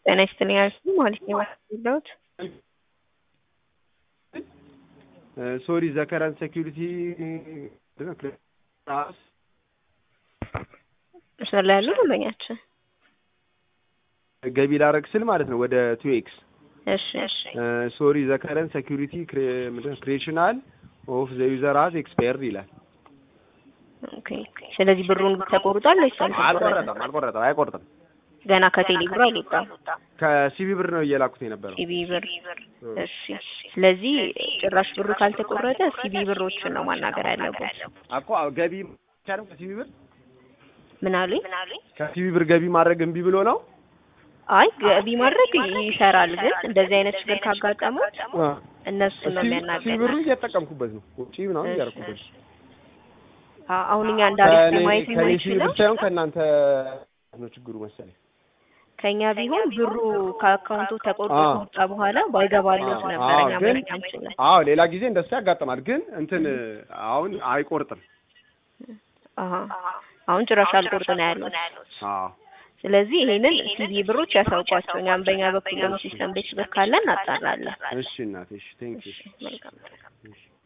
ጤና ይስጥልኝ አልኩኝ ማለት ነው የመጣሁት። ሶሪ ዘከረን ሴኪሪቲ መስመር ላይ ያሉ ደንበኛችን ገቢ ላረግ ስል ማለት ነው ወደ ቱ ኤክስ እሺ እሺ ሶሪ ዘከረን ሴኪሪቲ ክሬሽናል ኦፍ ዘ ዩዘር ሀዝ ኤክስፓየርድ ይላል። ኦኬ ስለዚህ ብሩን ተቆርጧል ወይስ አልቆረጠም አልቆረጠም አይቆርጥም። ገና ከቴሌ ብር አልወጣም። ከሲቢ ብር ነው እየላኩት የነበረው። ሲቢ ብር እሺ። ስለዚህ ጭራሽ ብሩ ካልተቆረጠ ሲቢ ብሮችን ነው ማናገር ያለበት። እኮ ገቢ ቻለም ከሲቢ ብር ምን አሉኝ? ከሲቢ ብር ገቢ ማድረግ እምቢ ብሎ ነው። አይ ገቢ ማድረግ ይሰራል፣ ግን እንደዚህ አይነት ችግር ካጋጠሙት እነሱ ነው ሲቢ የሚያናገር። ብሩ እየተጠቀምኩበት ነው። ውጪ ምናምን እያደረኩበት ነው። አሁን እኛ እንዳሪፍ ለማየት ከኔ ሲቢ ብር የማይችለው ሳይሆን ከእናንተ ነው ችግሩ መሰለኝ። ከኛ ቢሆን ብሩ ከአካውንቱ ተቆርጦ አዎ። ከወጣ በኋላ ባይገባሉት ነበር አዎ፣ እኛ ግን ማየት አንችልም። አዎ ሌላ ጊዜ እንደሱ ያጋጥማል። ግን እንትን አሁን አይቆርጥም። አሀ አሁን ጭራሽ አልቆርጥ ነው ያሉት። አዎ ስለዚህ ይሄንን ሲቢ ብሮች ያሳውቋቸው። እኛም በእኛ በኩል ደግሞ ሲስተም ቤት ካለን እናጣራለን። እሺ እናቴ፣ እሺ ቴንክ ዩ። መልካም እሺ